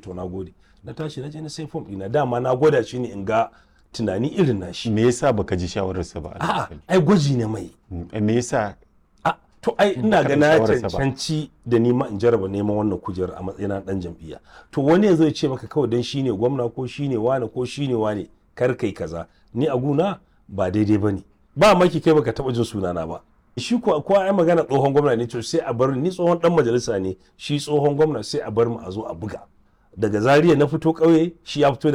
to na gode na tashi na je na sai fom ɗina dama na gwada shi ne in ga tunani irin na shi me yasa baka ji shawararsa ba alal a'a misali? ai gwaji ne mai Mm, me yasa a to ai ina Baka ga da na shawararsa ba. cancanci da ni ma in jarraba neman wannan kujerar a matsayin dan jam'iyya to wani yanzu ya ce maka kawai dan shine gwamna ko shine wane ko shine wane kar kai kaza ni a guna ba daidai bane ba maki kai baka taba jin sunana ba shi ko ko ai magana tsohon gwamna ne to sai a bar ni tsohon dan majalisa ne shi tsohon gwamna sai a bar mu a zo a buga daga zaria na fito kauye shi ya fito